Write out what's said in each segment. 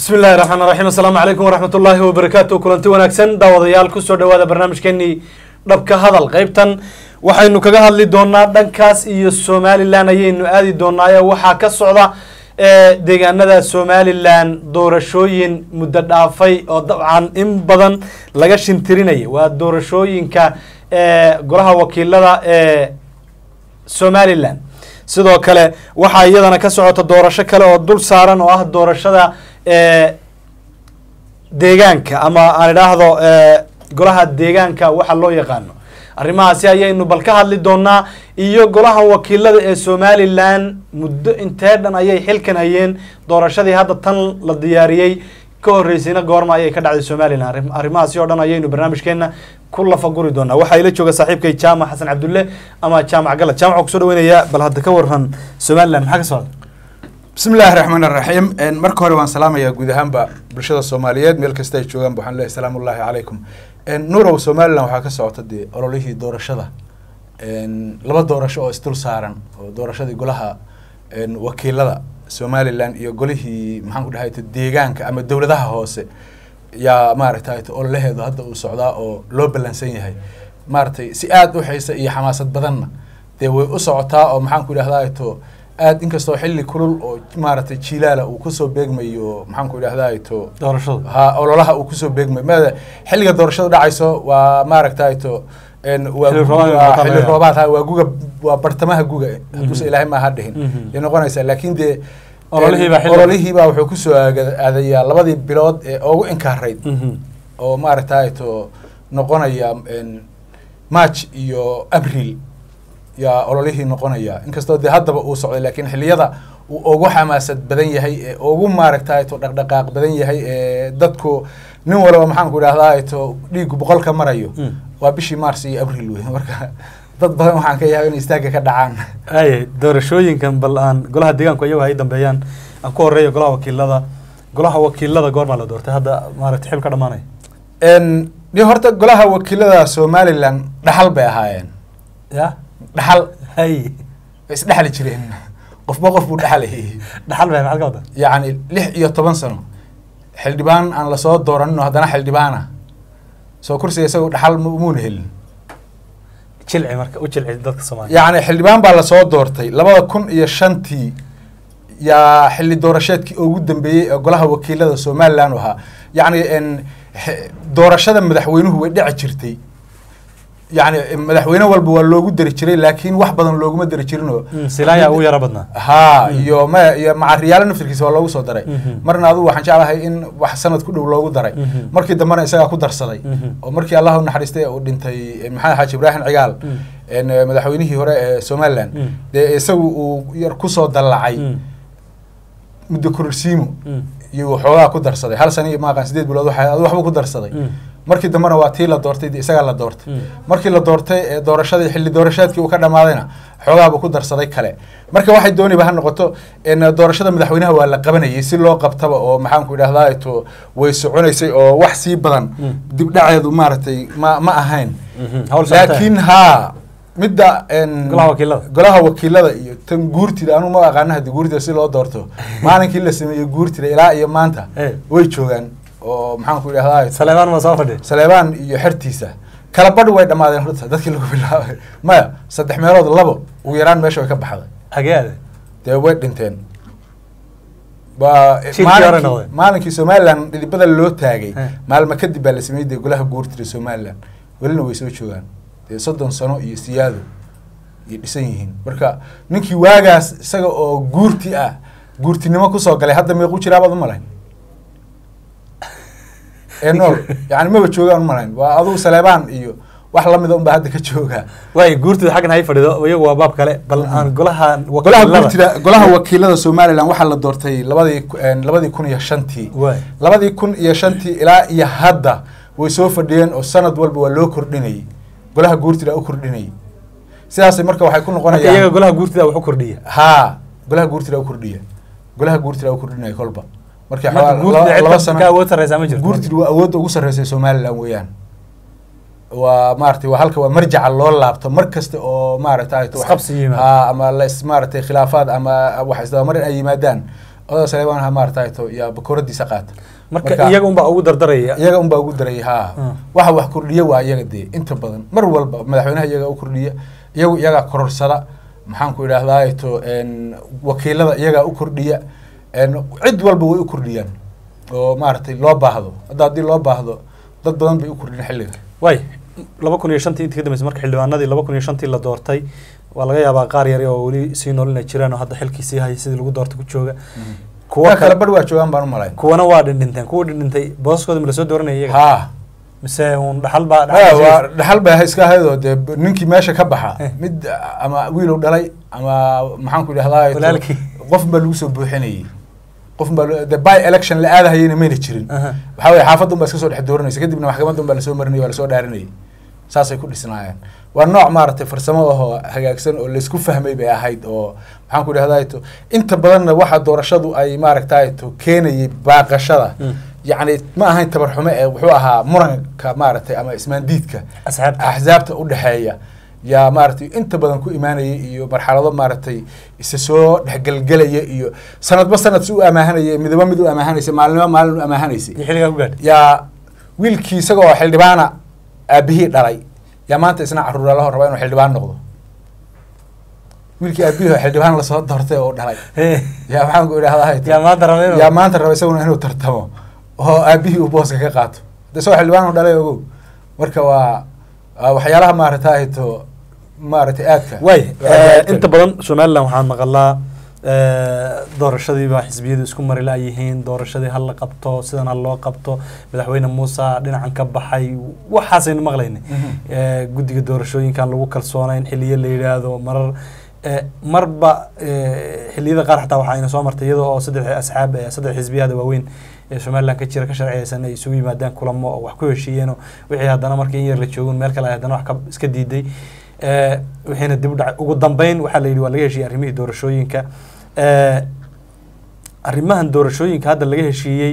bismi illahi raxmaan raxiim assalaamu calaykum waraxmat ullaahi wabarakaatu kulanti wanaagsan daawadayaal kusoo dhawaada barnaamijkeenii dhabka hadal qeybtan waxaynu kaga hadli doonaa dhankaas iyo somalilan ayaynu aadi doonaayo waxaa ka socda deegaanada somalilan doorashooyin muddo dhaafay oo dabcan in badan laga shintirinaya waa doorashooyinka golaha wakiilada ee somalilan sidoo kale waxaa iyadana ka socota doorasho kale oo dul saaran oo ah doorashada deegaanka ama aan idhaahdo golaha deegaanka waxa loo yaqaano arrimahaasi ayaynu bal ka hadli doonaa iyo golaha wakiilada ee somalilan muddo intee dhan ayay xilkan hayeen doorashadii hadda tan la diyaariyey ka horeysayna goorma ayay ka dhacday somalilan arrimahaasi oo dhan ayaynu barnaamijkeena ku lafaguri doonaa waxaa ila jooga saaxiibkay jaamac xasan cabdulle ama jaamac galad jaamac kusoo dhaweynayaa bal hadda ka waran somalilan maxaa ka socda bismi illaahi raxmaan raxiim marka hore waan salaamayaa guud ahaanba bulshada soomaaliyeed meel kasta ay joogaanba waxaan leeyahay salaamu ullaahi calaykum nuurow somalilan waxaa ka socota dee ololihii doorashada laba doorasho oo isdul saaran oo doorashadii golaha wakiilada somalilan iyo golihii maxaan ku dhahay deegaanka ama dowladaha hoose yaa maaragtay ololaheedu hadda uu socdaa oo loo ballansan yahay maaragtay si aada u xiisa iyo xamaasad badanna dee way u socotaa oo maxaan ku idhahdaa to aad inkastoo xilli kulul oo maaragtay jilaala uu kusoo beegmayo maxaan ku idhahdaa to doorashadu ha ololaha uu kusoo beegmayo mada xilliga doorashadu dhacayso waa maaragtay to waa Xilli guga- roobaad waa ma xilli tahay? roobaad ha waa guga waa bartamaha guga hadduusa ilaahay maaha dhihin yay noqonaysaa laakiin dee Ololihiibaa xilli- ololihiibaa wuxuu kusoo aag- aadayaa labadii bilood ee ugu inkaarayd oo maaragtay to noqonaya march iyo abril yaa ololihii noqonaya inkastoo dee haddaba uu socday laakiin xilliyada uu ugu xamaasad badan yahay ee ugu maaragtay to dhaqdhaqaaq badan yahay ee dadku nin walba maxaan ku idhahdaa to dhiigu boqolka marayo Mm. waa bishii mars iyo abril wey marka dad badan waxaan ka yaaba in istaagga ka dhacaan ay doorashooyinkan bal aan golaha deegaanku iyagu ay dambeeyaan aan ku horeeyo golaha wakiilada golaha wakiilada goormaa la doortay hadda maaragtay xil ka dhamaanaya n ni horta golaha wakiilada somalilan dhaxal bay ahaayeen ya dhaxal hay way isdhexli jireen qofba qof buu dhexlayay dhaxal bay maxaad ka wadaa yacni lix iyo toban sano xildhibaan aan lasoo dooranin oo haddana xildhibaana soo kursiga isagu dhaxal mu- muuna helin jilci marka u jilci dadka soomaaliya yacni xildhibaan baa lasoo doortay labada kun iyo shantii yaa xilli doorasheedkii ugu dambeeyey ee golaha wakiilada somalilan u ahaa yacni n xe- doorashada madaxweynuhu way dhici jirtay yacni madaxweyne walba waa loogu dari jiray laakiin wax badan looguma dari jirinoo Mm, silaaya ugu yaro badnaa haa iyo ma iyo macariyaalo naftirkiisa waa loogu soo daray Mhm. marna adugu waxaan jeclahay in wax sanad ku dhow loogu daray Mhm. markii dambena isagaa ku darsaday Mhm. oo markii allah u naxariistay uu dhintay eh, maxamed xaaji ibraahim cigaal Mm. en, eh, madaxweynihii hore ee somalilan Mm. dee isagu uu yar kusoo dallacay Mm, muddo kororsiimo mm, iyo waxoogaa ku darsaday hal sana iyo maaqan sideed bilood waxa adu waxbuu ku darsaday mm, markii dambena waa tii la doortay dee isagaa la doortay Mm. markii la doortay ee doorashadii xilli doorasheedkii uu ka dhamaadayna xoogaabuu ku darsaday kale marka waxay dooniba ha noqoto en doorashada madaxweynaha waa la qabanayay si loo qabtaba oo maxaan ku idhahdaa to way soconaysay oo wax sii badan Mm. dibdhaceedu maaragtay ma ma ahayn mhm. Hawl socotee. laakiin haa midda en Golaha wakiilada. golaha wakiilada iyo tan guurtida anu ma aqaana hadii guurtida si loo doorto maalinkii la sameeyey guurtida ilaa iyo maanta Eh. way joogaan oo maxaan ku idhahdaa saleebaan ma soo fadhi saleebaan iyo xertiisa kala badh way dhammaadeen horta dadkii lagu bilaabay maya saddex meelood labo ugu yaraan meesha way ka baxday hagee ade dee way dhinteen waa Shirkii hore maalinkii- noqday. maalinkii somalilan dhidibada loo taagay Eh. maalmo kadib baa la sameeyey dee golaha guurtida somalilan welina way soo joogaan dee soddon sano iyo siyaado iyo dhisan yihiin marka ninkii waagaas isaga oo guurti ah guurtinimo kusoo galay hadda meequu jiraa baad u malayn ee nool yani maba joogaan u malayn waa adugu saleebaan iyo wax lamida unbaa hadda ka joogaa waay guurtida xaggan hay fadhido iyagu waa baab kale bal aan golaha golaha wakiilada- guurtida golaha wakiilada somalilan waxaa la doortay labadii ku- een, labadii kun iyo shantii waay labadii kun iyo shantii ilaa iyo hadda way soo fadhiyeen oo sanad walba waa loo kordhinayay golaha guurtida u kordhinayay sidaasay marka waxay ku marka iyaga noqonayaan golaha guurtida wax u kordhiya haa golaha guurtida u kordhiya golaha guurtida u kordhinaya kolba markii marka xoogaa guurtida laba- cid laba ka- sano ka awood sarreysaa ma jirto guurtidu waa awoodda ugu sarreysay somalilan weeyaan waa maaragtay waa halka waa marjaca loo laabto mar kasta oo maaragtay Isqabsi yimaado. aa ama las maaragtay khilaafaad ama wax isdabamarin ay yimaadaan odaga saleebaan ha maarata to yaa bakooradiisa qaata marka iyaga unbaa ugu dardaraya iyaga unbaa ugu daraya ha Mm. waxa wax kordhiya waa iyaga dee inta badan mar walba madaxweynaha iyaga u kordhiya iyagu iyagaa kororsada maxaan ku idhahdaa to n wakiilada iyagaa u kordhiya n cid walba way u kordhiyaan oo maaragtay loo baahdo hadda haddii loo baahdo dad badan bay u kordhin xilliga waay laba kun iyo shantii intii ka dambeysay marka xildhibaanadii laba kun iyo shantii la doortay waa laga yaabaa qaar yari oo weli sii noolina jiraan oo hadda xilkii sii haya sidii lagu doortay ku jooga kuwa kuwa kale kale bar waa joogaan baan u malayn kuwana waa dhindhinteen kuwa dhindhintay booskooda ma lasoo dooranaya iyaga ha mise uun dhaxal baa maya dhaxal waa dhaxal bay iska ahaydoo dee b- ninkii meesha ka baxa Eh. mid ama wiilow dhalay ama maxaan ku idhahdaa Walaalkii. qof baa lagu soo buuxinayay qof baa lo- dee by election la aadahayena mayna jirin Aha. waxaa weye xaafadda un baa iska soo dhex dooranaysa kadibna maxkamadda un baa lasoo marinayay waa lasoo dhaarinayay saasay ku dhisnaayeen waa nooc maaragtay farsamo ahoo hagaagsan oo laysku fahmay bay ahayd oo maxaan ku idhahdaa to inta badanna waxa doorashadu ay maaragtay to keenayay baaqashada Mm. yacni ma ahayn tabarxume ee wuxuu ahaa muranka maaragtay ama ismaandiidka asxaabta axsaabta u dhexeeya yaa maaragtay inta badan ku imaanayay iyo marxalado maaragtay isa soo dhexgelgelaya iyo sanadba sanad si u amaahanaya midaba mid u amaahanaysa maalinba maalin u amaahanaysay iyo xilligaa ku gaadhay yaa wiilkii isagoo xildhibaana aabihii dhalay yaa maanta isna caruura la raba inuu xildhibaan noqdo wiilkii aabihii oo xildhibaan lasoo doortay oo dhalay yaa maxaan ku idhahdaa yaa maanta raba inuu yaa maanta raba isaguna inuu tartamo oo aabihii uu booska ka qaato de isagoo xildhibaan u dhalay ogow marka waa waa waxyaalaha maaragtay to maaragtay aadka waay aadka- inta badan somalilan waxaan maqalaa doorashadii baa xisbiyadu isku mari la-yihiin doorashadii ha la qabto sidan ha loo qabto madaxweyne muuse dhinacan ka baxay waxaasaynu maqlayna Mhm. Eh, guddiga doorashooyinkan lagu kalsoonayn xiliyo la yidhaahdo marar eh, marba eh, xiliyada qaar xataa waxaa ina soo martay iyadoo oo saddex asxaab eh, saddex xisbiyada waaweyn ee somalilan ka jira ka sharciyeysan ay isugu yimaadaan kulamo oo wax ku heshiiyeenoo wixii haddana markii in yar la joogun meel kale ay haddana wax ka iska diiday Eh, wixiina dib u dhacay ugu dambeyn waxaa la yidhi waa laga heshiiyey arrimihii doorashooyinka Eh, arrimahan doorashooyinka hadda laga heshiiyey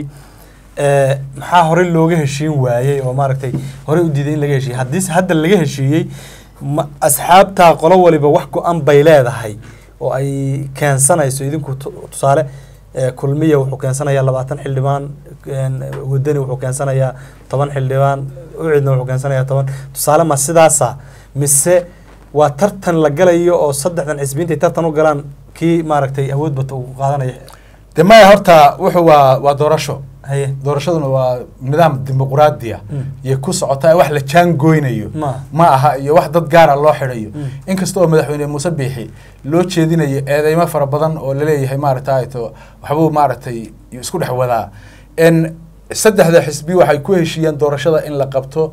eh, maxaa horey looga heshiin waayey oo maaragtay horey u diiday in laga heshiiyey haddiise hadda laga heshiiyey ma asxaabtaa qolo waliba wax go-an bay leedahay oo ay keensanayso idinku tu- tusaale eh, kulmiya wuxuu keensanayaa labaatan xildhibaan een, wadani wuxuu keensanayaa toban xildhibaan ucidna wuxuu keensanayaa toban tusaale ma sidaasa mise waa tartan la galayo oo saddexdan xisbiintay tartan u galaan kii maaragtay awood bata uu qaadanaya de maya horta wuxuu waa waa doorasho haye doorashaduna waa nidaam dimuquraadiya Mm. iyo ku socotaa wax la jaangooynayo Ma. ma aha iyo wax dad gaara loo xidhayo Mm. inkasta oo madaxweyne muuse biixi loo jeedinayo eedeymo fara badan oo laleeyahay maaragtay to waxbuu maaragtay isku dhex wadaa n saddexda xisbi waxay ku heshiiyeen doorashada in la qabto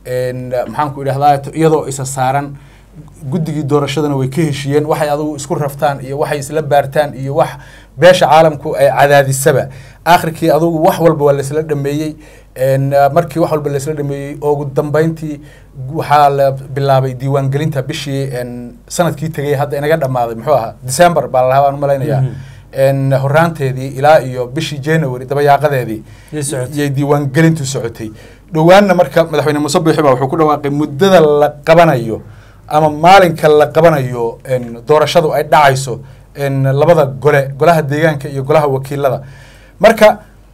n maxaan ku idhahdaa to iyadoo isa saaran guddigii doorashadana way ka heshiiyeen waxay adigu isku raftaan iyo waxay isla baartaan iyo wax beesha caalamku ay cadaadisaba aakhirkii adugu wax walba waa laisla dhameeyey n markii wax walba laisla dhameeyey oo ugu dambeyntii waxaa la bilaabay diiwaangelinta bishii n sanadkii tegay hadda inaga dhammaaday muxuu ahaa december baa lalahaa baan umalaynayaa n horaanteedii ilaa iyo bishii january dabayaaqadeedii Yay socotay. yay diiwaangelintu socotay dhowaanna marka madaxweyne muuse biixi baa wuxuu ku dhawaaqay muddada la qabanayo ama maalinka la qabanayo n doorashadu ay dhacayso n labada gole golaha deegaanka iyo golaha wakiilada marka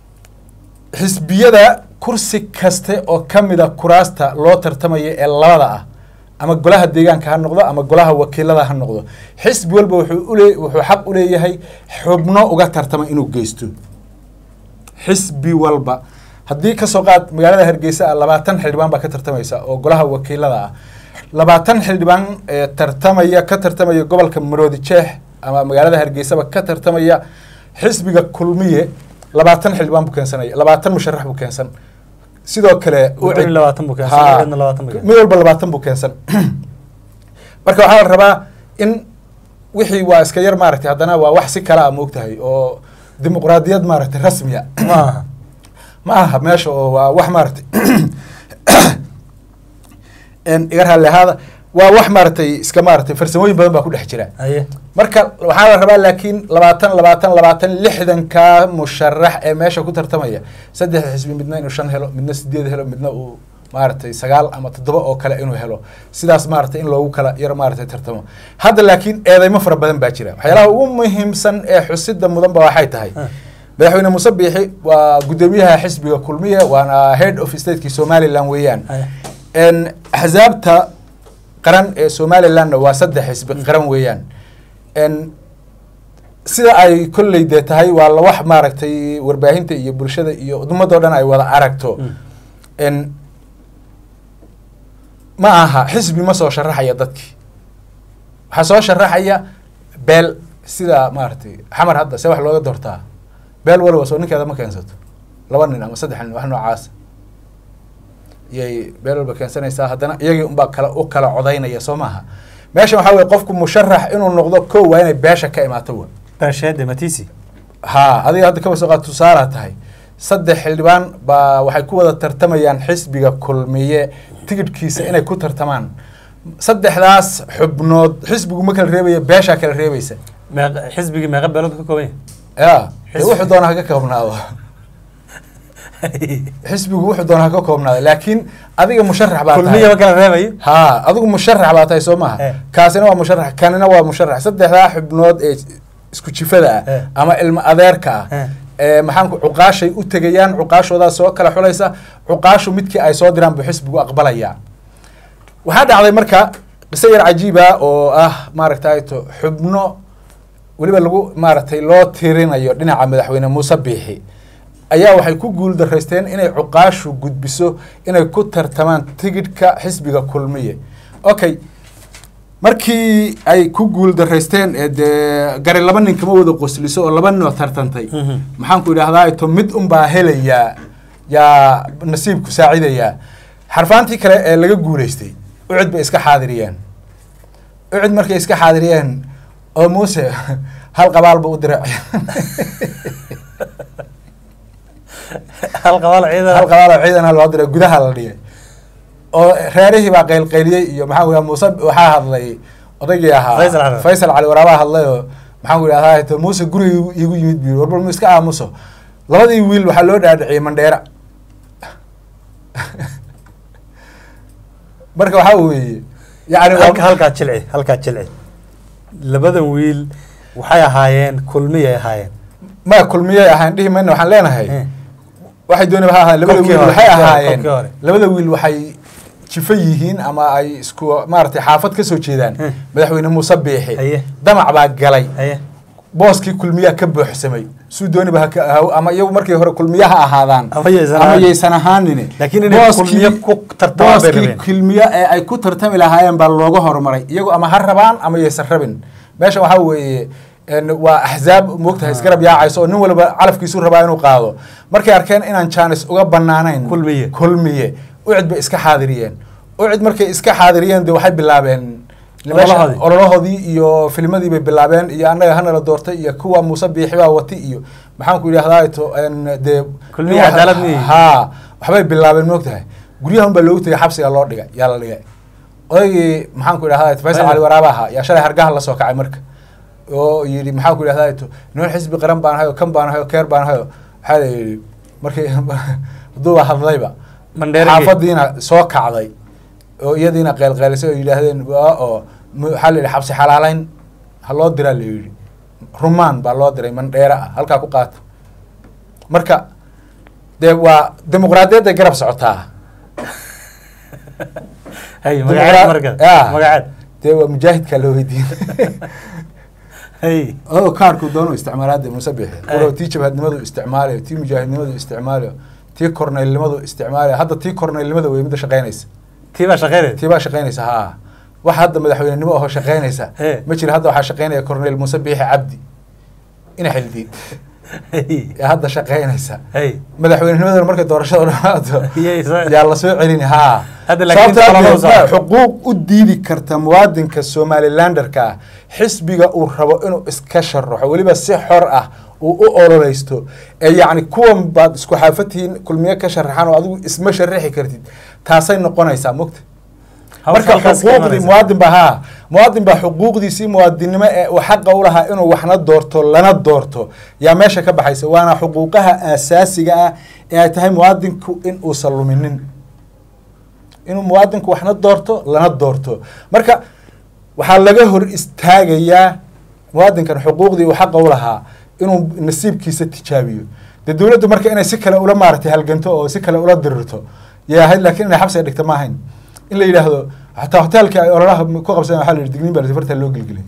xisbiyada kursi kaste oo ka mida kuraasta loo tartamaya ee labada ah ama golaha deegaanka ha noqdo ama golaha wakiilada ha noqdo xisbi walba wuxuu ule wuxuu xaq u leeyahay xubno uga tartama inuu geysto xisbi walba haddii kasoo qaad magaalada hargeysa ah labaatan xildhibaan baa ka tartamaysa oo golaha wakiilada ah labaatan xildhibaan ee tartamaya ka tartamaya gobolka maroodi jeex ama magaalada hargeysaba ka tartamaya xisbiga kulmiye labaatan xildhibaan buu keensanaya labaatan musharax buu keensan sidoo kale Wadani ucid- labaatan buu keensan, Haa. ucidna labaatan buu keensan. mid walba labaatan buu keensan marka waxaa la rabaa in wixii waa iska yar maaragtay haddana waa wax si kale a moogtahay oo dimuqraadiyad maaragtay rasmiya ma aha ma aha meesha oo waa wax maaragtay n iga raalli ahaada waa wax maaragtay iska maaragtay farsamooyin badan baa ku dhex jira haye marka waxaa la rabaa laakiin labaatan labaatan labaatan lixdanka musharax ee meesha ku tartamaya saddexda xisbi midna inuu shan helo midna sideed helo midna uu maaragtay sagaal ama toddoba oo kale inuu helo sidaas maaragtay in loogu kala yar maaragtay tartamo hadda laakiin eedeymo fara badan baa jira waxyaalaha ugu muhiimsan ee xusida mudan ba waxay tahay Ah. madaxweyne muuse biixi waa guddoomiyaha xisbiga kulmiye waana head of stateki somaliland weeyaan n axsaabta qaran ee somalilandna waa saddex xisbi qaran weeyaan n sida ay kolley dee tahay waa la wax maaragtay warbaahinta iyo bulshada iyo umadoo dhan ay wada aragto n ma aha xisbi ma soo sharaxaya dadkii waxaa soo sharaxaya beel sida maaragtay xamar hadda see wax looga doortaa beel waliba soo ninkeeda ma keensato laba nin ama saddex nin wax noocaasa iyay beel walba keensanaysaa haddana iyagii unbaa kala u kala codaynaya soo maaha meeshan waxaa weye qofku musharax inuu noqdo ko waa inay beesha ka imaato wa beesheede matisi ha adiga hadda kaba soo qaad tusaala tahay saddex xildhibaan baa waxay ku wada tartamayaan xisbiga kulmiye tigidhkiisa inay ku tartamaan saddexdaas xubnood xisbigu ma kala reebaya beeshaa kala reebaysa meeq xisbigii meeqa beelood ka kooban ya dee Xisbi- wuxuu doona haka koobnaado yahay xisbigu wuxuu doona haka koobnaado laakiin adiga musharax baa kulmiya ma tahay kala reebayo ha adigu musharax baa tahay soo maha Eh. kaasina waa musharax kanina waa musharax saddexdaa xubnood ee isku jifada ah Eh. ama ilmo adeerka ah Eh. ee maxaanku cuqaashay u tegayaan cuqaashoodaa soo kala xulaysa cuqaashu midkii ay soo diraan buu xisbigu aqbalayaa waxaa dhacday marka qiso yar cajiiba oo ah maaragtay to xubno weliba lagu maaragtay loo tirinayo dhinaca madaxweyne muuse biixi ayaa waxay ku guul daraysteen inay cuqaashu gudbiso inay ku tartamaan tigidhka xisbiga kulmiye okay markii ay ku guul daraysteen ee dee gari laba nin kama wada qosliso oo laba nin oo tartantay Mhm. maxaan ku idhahdaa to mid unbaa helayaa yaa nasiibku saacidayaa xarfaantii kale ee laga guulaystay ucid bay iska xaadiriyeen ucid markay iska xaadiriyeen oo muuse hal qabaalba u diray hal qabaal ciidan hal qabaal oo ciidana loo diray gudaha la dhigay oo reerihii baa qaylqayliyey iyo maxaa ku muuse waxaa hadlay odaygii ahaa Faysal Cali. faysal cali waraabaa hadlay oo maxaan ku idhahdaa to muuse guriga igu- igu yimid biyo warbal mu iska aamuso labadii wiil waxaa loo dhaadhiciyey mandheera marka waxaa weeye yani waa- halka halkaa jilci halkaa jilci labadan wiil waxay ahaayeen kulmiyay ahaayeen ma kulmiyey ahaan dhihi mayna waxaan leenahay Eh. waxay doonaba ha ahaan labada Kolkii wiil hore, waxay kolkii hore, ahaayeen kolkii hore. labada wiil waxay jifo yihiin ama ay isku maaragtay xaafad ka soo jeedaan Eh. madaxweyne muuse biixi Haye. damac baa galay haye booskii kulmiyaa ka buuxsamay suu dooniba ha ka ahaw ama iyagu markii hore kulmiya ha ahaadaan Ama yaysan ama ahaan. yaysan ahaanine Laakiin inay Booskii- kulmiye ku tartamaan bay booskii rabeen. kulmiye ee ay ku tartami lahaayeen baa looga horumaray iyagu ama ha rabaan ama yaysan rabin meesha waxaa weeye en, waa axzaab moogtahay isgarab yaacayso oo nin walba calafkiisu rabaa inuu qaado markay arkeen inaan jaanis uga banaanayn Kulmiye. kulmiye ucid bay iska xaadiriyeen ucid markay iska xaadiriyeen de waxay bilaabeen Ololahoodii. ololahoodii iyo filmadii bay bilaabeen iyo annaga hanala doortay iyo kuwa muuse biixi baa wati iyo maxaan ku idhahdaa to en, dee Kulmiye nin wax- cadaalad miyey? haa waxbay bilaabeen moogtahay guryahan baa loogu tegay xabsiga loo dhigay yaa la dhigay odaygii maxaan ku idhahdaa faysal cali waraaba ahaa yaa shalay hargaha lasoo kacay marka oo yidhi maxaan ku idhahdaa to niman xisbi qaran baan hayo kan baan hayo keer baan hayo waxaa la yidhi markii haduuba hadlayba Mandheerigii. xaafadiina soo kacday oo iyadiina qeylqeylisay oo yidhaahdeen waa oo mu- waxaa la yidhi xabsi xalaaleyn ha loo diraa la yidhi rumaan baa loo diray mandheera ah halkaa ku qaata marka dee waa dimuqraadiyadday garab socotaa haye Dimuqra- magaceed marka Ah. magaceed dee waa mujaahidkaa loo weydiin haye oo kaarku doonu isticmaalaade muuse bixi Ay. walow tii jabhadnimadu isticmaalayo tii mujaahidnimadu isticmaalayo tii korneylnimadu isticmaalayo hadda tii korneylnimada wey midda shaqeynaysa tii baa shaqeynaysa tii baa shaqeynaysa haa wax hadda madaxweynenimo ahoo shaqeynaysa He. ma jira hadda waxaa shaqeynaya korneyl muuse biixi cabdi ina xildiid haye ee hadda shaqeynaysa haye madaxweynenimadana markay doorashada dhamaato Iyay soo- yaa lasoo celini haa Hadda laakiin Sababtoo ah inta dee kalama ma- soo- xuquuq u diidi karta muwaadinka somalilanderka ah xisbiga uu rabo inuu iska sharaxo weliba si xor ah uu u ololeysto ee yacni kuwan baad isku xaafatihiin kulmiye ka sharaxan oo adigu isma sharaxi kartid taasay noqonaysaa mogta Hawsha marka halkaas ka xuquuqdii imanaysa. muwaadin ba haa muwaadin baa xuquuqdiisii muwaadinnimo ee uu xaqa u lahaa inuu waxna doorto lana doorto yaa meesha ka baxaysa waana xuquuqaha aasaasiga ah ee ay tahay muwaadinku in uusan luminin inuu muwaadinku waxna doorto lana doorto marka waxaa laga hor istaagayaa muwaadinkan xuquuqdii uu xaqa u lahaa inuu nasiibkiisa tijaabiyo dee dowladdu marka inay si kale ula maaragtay halganto oo si kale ula dirirto yay ahayd laakiin inay xabsiga dhigta ma ahayn in la yidhaahdo xataa hoteelka ay ololaha ku qabsadeen waxaa la yidhi digniin baa fartaa loo gelgeliyay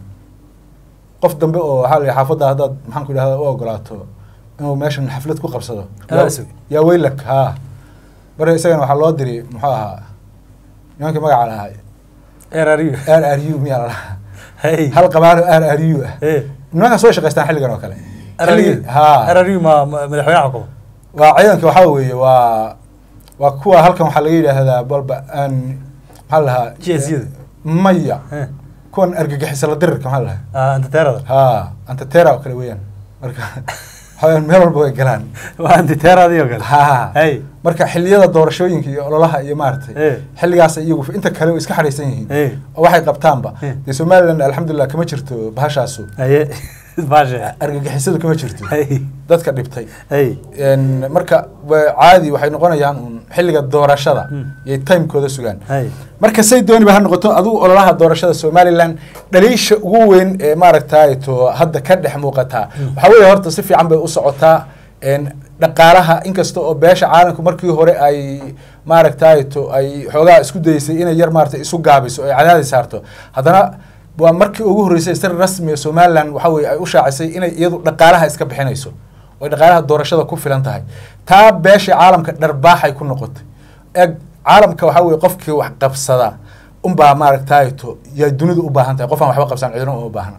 qof dambe oo waxaa la yidhi xaafadda haddaad maxaan ku idhahda u ogolaato inuu meeshan xaflad ku qabsado Yaa isag. yaa weylak haa marka isagana waxaa loo diri muxuu ahaa nimankii magaca lahaa erariyo r r u miyaa la dhahaa hey hal qabaalo r r u ah hey nimankaas way shaqaystaan xilligan oo kale erariyo Xilligii- haa erariyo ma ma- madaxweynaha xukumo waa ciidanka waxaa weeye waa waa kuwa halkan waxaa laga yidhaahdaa balba aan maxaa la dhahaa GSU-da. maya Eh. kuwan argagixisa la dirirka maxaa la dhahaa Ah, antiterada haa antatera oo kale weeyaan marka waxaa weeyaan meel walba way galaan waa antiteradi oo kale haa hey marka xilliyada doorashooyinka iyo ololaha iyo maaragtay Eh. xilligaas iyagu inta kale way iska xadhaysan yihiin Eh. oo waxay qabtaanba Eh. dee somaliland alxamdulilah kama jirto bahashaasu haye baashe argagixisadu kama jirto hey dadka dhibtay hey En, marka wa- caadi waxay noqonayaan un xilliga doorashada Hmm. yay timekooda sugaan hey marka say dooniba ha noqoto adigu ololaha doorashada somaliland dhaliisha ugu weyn ee maaragtay to hadda ka dhex muuqataa waxaa weeye horta si fiican bay u socotaa En, dhaqaalaha inkasta oo beesha caalamku markii hore ay maaragtay to ay xoogaa isku dayeysay inay yar maaragtay isu gaabiso ay cadaadi saarto haddana waa markii ugu horreysay si rasmi ah somaliland waxa weye ay u shaacisay inay iyadu dhaqaalaha iska bixinayso oo ay dhaqaalaha doorashada ku filan tahay taa beesha caalamka dharbaaxay ku noqotay eg caalamka waxaa weye qofkii wax qabsada unbaa maaragtay to yaa dunidu u baahan tahay qof aan waxba qabsan cidina uma baahna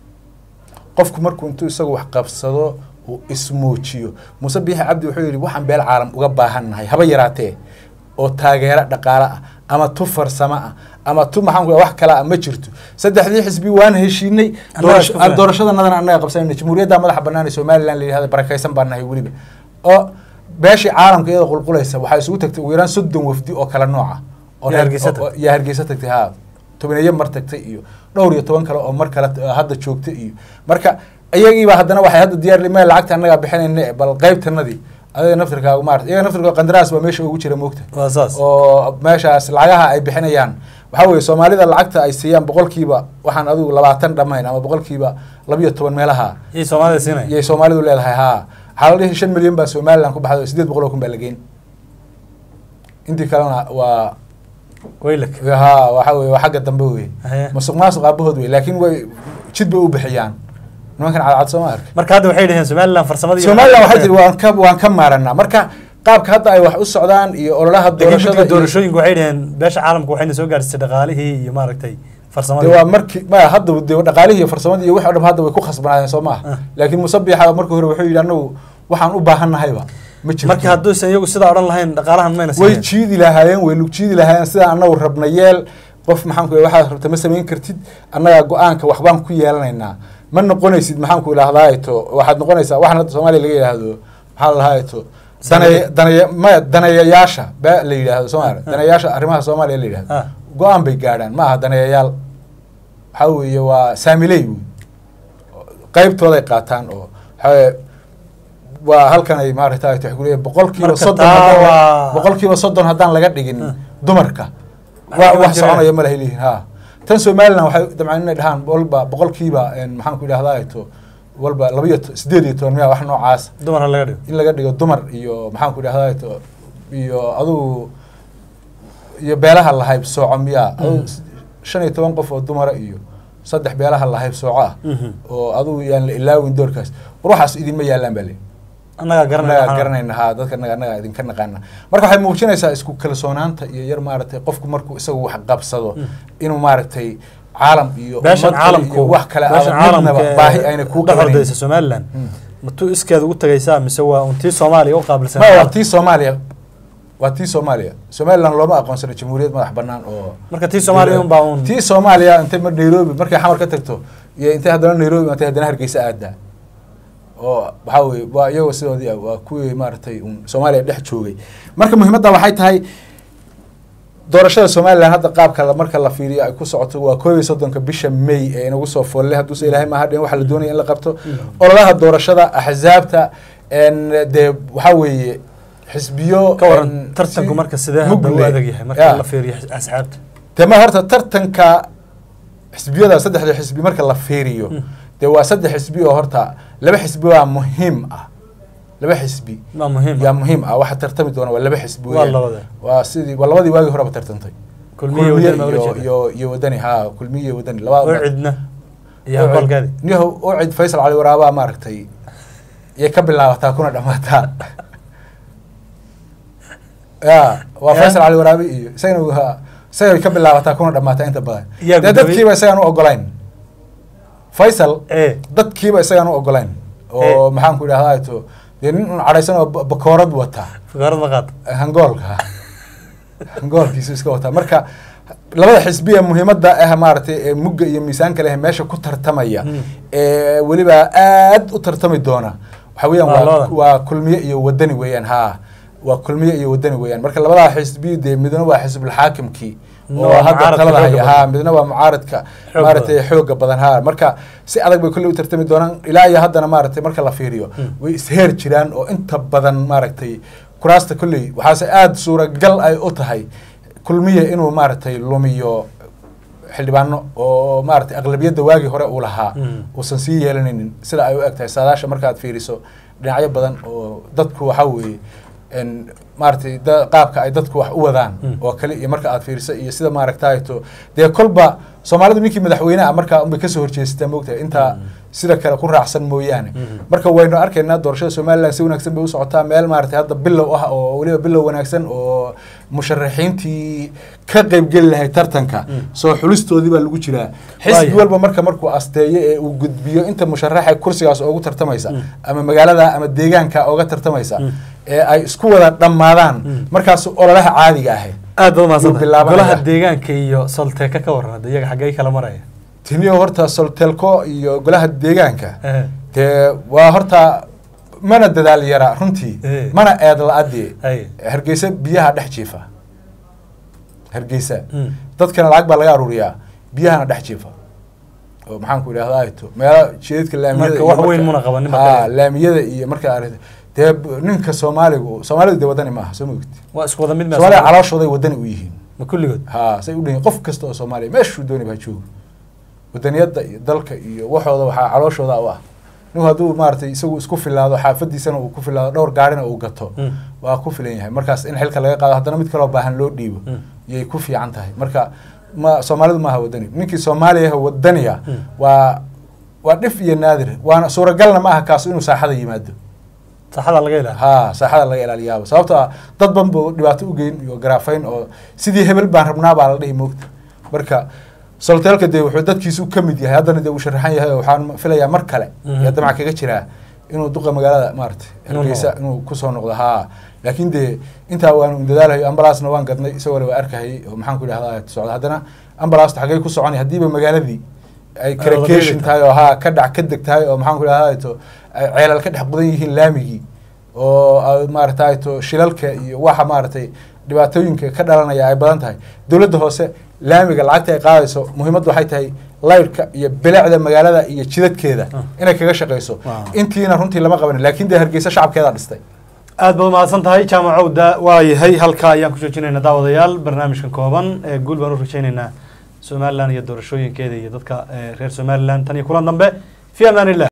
qofku markuu intuu isagu wax qabsado uu ismoojiyo muuse biixi cabdi wuxuu yidhi waxaan beel caalam uga baahannahay haba yaraatee oo taageero dhaqaale ah ama tu farsamo ah ama tu maxaan ku wax kale ah ma jirto saddexdii xisbi waan heshiinay Annaga doorasho- isku filan. doorashadanadan annaga qabsanayna jamhuuriyadda madaxa bannaan ee somaliland la yidhahda barakaysan baan nahay weliba oo beeshii caalamka iyada qulqulaysa waxaa isugu tagtay ugu yaraan soddon wafdi oo kala nooca oo Yaa reer- Hargeysa oo- oo- yaa hargeysa tagtay haa tobaneeyo mar tagtay iyo dhowr iyo toban kale oo mar kale t- hadda joogtay iyo marka iyagiiba haddana waxay hadda diyaar limeen lacagta annagaa bixinayna bal qaybtanadii adiga naftirkaaga maarata iyaga naftirkooda qandaraas baa meesha ugu jira moogta waa saas oo meeshaas lacagaha ay bixinayaan waxaa weeye soomaalida lacagta ay siiyaan boqolkiiba waxaan adigu labaatan dhammayn ama boqolkiiba labiyo toban meelaha iyo soomaalida siinay yay soomaalidu leedahay haa waxaa la dhihi shan milyan baa somaliland ku baxday oo sideed boqol oo kun baa la geyn intii kalena waa waylak haa waxa weye waa xagga dambe wey Haye. musuq maasuq aabahood wey laakiin way jid bay u bixiyaan nimankan cadcad sooma arka marka hadda waxay dhaheen somaliland farsamadii somaliland waxay tiri waan ka waan ka maaranaa marka qaabka hadda ay wax u socdaan iyo ololaha laakiin doorashada guddiga iyo- doorashooyinku waxay dhaheen beesha caalamka waxayna soo gaarsiisay dhaqaalihii iyo maaragtay de farsamadii waa markii maya hadda de dhaqaalihii iyo farsamadii iyo wix o dham hadda way ku khasbanaayeen soo Ah. maaha laakiin musabixa markii hore wuxuu yidhi anagu waxaan u baahannahayba ma jirto marka hadduusan iyagu sidaa odhan lahayn dhaqaalahan mayna way siiyeen jiidi lahaayeen way lug jiidi lahaayeen sidaan anagu rabna yeel qof maxaan ku waxaad rabta ma samayn kartid annaga go-aanka waxbaan ku yeelanaynaa ma noqonaysid maxaan ku idhahdaa to waxaad noqonaysaa waxaan hadda soomaaliya laga yidhaahdo maxaa la dhahaa to danay danay maya daneeyayaasha ba la yidhaahdo soomaaliya daneeyayaasha arrimaha soomaaliya la yidhahdo Ah. go-aan bay gaadhaan ma aha daneeyayaal waxaa weeye waa saamiley wey qaybtooday qaataan oo waxaa weeye waa halkan ay maaragta waxay ku leeyihin boqolkiiba Marka soddon taa haddaan la- waa- boqolkiiba soddon haddaan laga dhigin Ah. dumarka Waxba waa kama wax jiraan. soconaya ma lahay leeyihin ha tan somaliland waxay dabcan inay dhahaan walba boqolkiiba een, maxaan ku idhahdaa to walba laba iyo to- sideed iyo toban miya wax noocaas dumar ha laga dhigo in laga dhigo dumar iyo maxaan ku idhahdaa to iyo adugu iyo beelaha lahayb sooco miyaa adugu s- shan iyo toban qof oo dumara iyo saddex beelaha lahayb sooco ah Mhm. oo adugu yaan la ilaawin doorkaas war waxaas idinma yaalaan baa leeyihin annagaa garanaya annagaa waxaan- garanayna haa dadka annaga annaga idinka naqaana marka waxay muujinaysaa isku kalsoonaanta iyo yar maaragtay qofku markuu isagu wax qabsado inuu maaragtay caalam iyo beeshan ummad kale caalamku iyo wax kale beeshan aadan midnaba caalamka baahi ayna kuu dhex qabanayn ordaysa somaliland Mm. matuu iskeeda ugu tagaysaa mise waa un tii soomaaliya u qaabilsan ma waa tii soomaaliya waa tii soomaaliya somaliland looma aqoonsano jamhuuriyad madax banaan oo marka tii soomaaliya unbaa un tii soomaaliya intay mar nairobi markay xamar ka tagto iyo intay haddana nairobi intay haddana hargeysa aadaa oo waxaa weye waa iyagoo sidoodii ah waa kuwii maaragtay un soomaaliya dhex joogay marka muhiimadda waxay tahay doorashada somaliland hadda qaabka la- marka la fiiriyo ay ku socoto waa koob iyo soddonka bisha may ee inagu soo folle hadduuse ilaahay maaha dhin waxa la doonaya in la qabto ololaha doorashada axzaabta en dee waxaa weeye xisbiyo ka waran en, tartanku si marka sidee hadda u mugle. adag yahay Ya. marka la fiiriyo asxaabta dee ma horta tartanka xisbiyada saddexda xisbi marka la fiiriyo Mm. dee waa saddex xisbi oo horta laba xisbi waa muhiim ah laba xisbi waa muhiim yaa muhiim ah waxa tartami doona waa laba xisbi waa weeyaan. labada waa sidii waa labadii waagii horeba tartantay kulmiye kulmiye wadani iyo iyo iyo wadani ha kulmiye iyo wadani labada ucidna iyo aqoolkaadi niyahow ucid faysal cali waraabaa maaragtay yay ka bilaabataa kuna dhamaataa ya waa Ya. faysal cali waraabe iyo isagana waa- isagay ka bilaabataa kuna dhamaataa inta badan Yaa dee gudoomiye? dadkiiba isagaan u ogolayn faysal ee dadkiiba isagaan u ogolayn oo maxaan ku idhahdaa to dee nin un cadhaysan oo ba- bakoorad wata fukaarad ma qaata hangoolka hangoolkiisu iska wataa marka labada xisbiya muhiimadda ah maaragtay ee mugga iyo miisaanka leh meesha ku tartamaya Mm. ee weliba aad u tartami doona waxa weeyaan Waa waa labada. waa kulmiye iyo wadani weeyaan ha waa kulmiye iyo wadani weeyaan marka labadaa xisbi dee midna waa xisbulxaakimkii Midna oo waa hadda mucaaradka talada xooga haya badan. ha midna waa mucaaradka Xoog maaragtay badan. xooga badan ha marka si adag bay kolley u tartami doonaan ilaa iyo haddana maaragtay marka la fiiriyo Mm. way isheer jiraan oo inta badan maaragtay kuraasta kolley waxaase aada suuragal ay u tahay kulmiye inuu maaragtay lumiyo xildhibaano oo maaragtay aqlabiyadda waagii hore uu lahaa Mm. uusan sii yeelanaynin sida ay u eg tahay saadaasha markaad fiiriso dhinacyo badan oo dadku waxaa weeye n maaragtay da- qaabka ay dadku wax u wadaan Mm. oo kale iyo marka aad fiiriso iyo sida maaragtayto dee kolba soomaalidu ninkii madaxweyneha markaa unbay kasoo horjeestaa moogtahay intaa Mm. sida kale ku raacsan mooyaane Mhm. marka waynu arkaynaa doorashada somalilan si wanaagsan bay u socotaa meel maaragtay hadda bilow ah oo weliba bilow wanaagsan oo musharaxiintii ka qeybgeli lahay tartanka Mm. soo xulistoodii baa lagu jiraa xisbi Waayahay. walba marka markuu asteeyo ee uu gudbiyo inta musharaxa kursigaas oogu tartamaysa Mm. ama magaalada ama deegaanka ooga tartamaysa Mm. ee ay isku wada dhammaadaan Mm. markaas ololaha caadiga ahe aad baad mahadsantahay bilaabanaya. golaha deegaanka iyo solteeka ka waran hadda iyaga xaggee kala maraya tiniyo horta soltelco iyo golaha deegaanka Ehe. dee waa horta mana dadaal yara runtii Eh. mana eed la-adii Ay. hargeysa biyaha dhex jiifa hargeysa Mm. dadkana lacag baa laga aruuriyaa biyahana dhex jiifa oo maxaan ku idhahdaa ayto meelo jeedadka laamiyada Marka iyo wax marka- weyn muna qabanin Haa, marka. laamiyada iyo marka aragti dee b- ninka soomaaligu soomaalidu dee wadani maaha soo mogti waa isku wada mid ma soomaaliya calooshooday wadani u yihiin ma kulligood ha say u dhihin qof kasta oo soomaaliya meeshuu dooni baa joogo wadaniyadda iyo dalka iyo waxooda waxaa calooshooda u ah ninku hadduu maaragtay isagu isku filaado xaafadiisana uu ku filaado dhowr gaarina uu gato Mm. waa ku filan yahay markaas in xilka laga qaado haddana mid kaloo baahan loo dhiibo Mm. yay ku fiican tahay marka ma soomaalidu maaha wadani ninkii soomaaliya wadaniga Mm. waa waa dhif iyo naadir waana suuragalna ma aha kaas inuu saaxada yimaado saxada laga ilaha ha saaxada laga ilaaliyaaba sababto ah dad ban buu dhibaato u geyn iyo garaafayn oo sidii hebel baan rabnaa baa la dhihi moogta marka solteelka dee wuxuu dadkiisu ka mid yahay haddana dee uu sharaxan yahay oo waxaan filayaa mar kale Mhm. yaa damac kaga jiraa inuu duqa magaalada maaragtay Inuu hargeysa noqdo. inuu kusoo noqdo haa laakiin dee intaa waanu dadaalayo ambalaasna waan gadnay isagoo waa arkahayay oo maxaan ku idhahdaa socda haddana ambalaasta xaggay ku soconay haddiiba magaaladii ay wada karakeeshin beeli tahay oo haa ka dhac ka deg tahay oo maxaan ku idhahdaa to ay ceelal ka dhex qudan yihiin laamigii oo ay maaragtay to shilalka iyo waxa maaragtay dhibaatooyinka ka dhalanaya ay badan tahay dowladda hoose laamiga lacagta ay qaadayso muhiimaddu waxay tahay layrka iyo bilicda magaalada iyo jidadkeeda Ah. inay kaga shaqayso Wow. intiina runtii lama qabanin laakiin dee hargeysa shacabkeeda dhistay aad baad mahadsan tahay jaamacowda waa yahay halkaa ayaan ku joojinaynaa daawadayaal barnaamijkan kooban ee guul baan u rajaynaynaa somalilan iyo doorashooyinkeeda iyo dadka eh, reer somalilan tan iyo kulan dambe fi amaan illah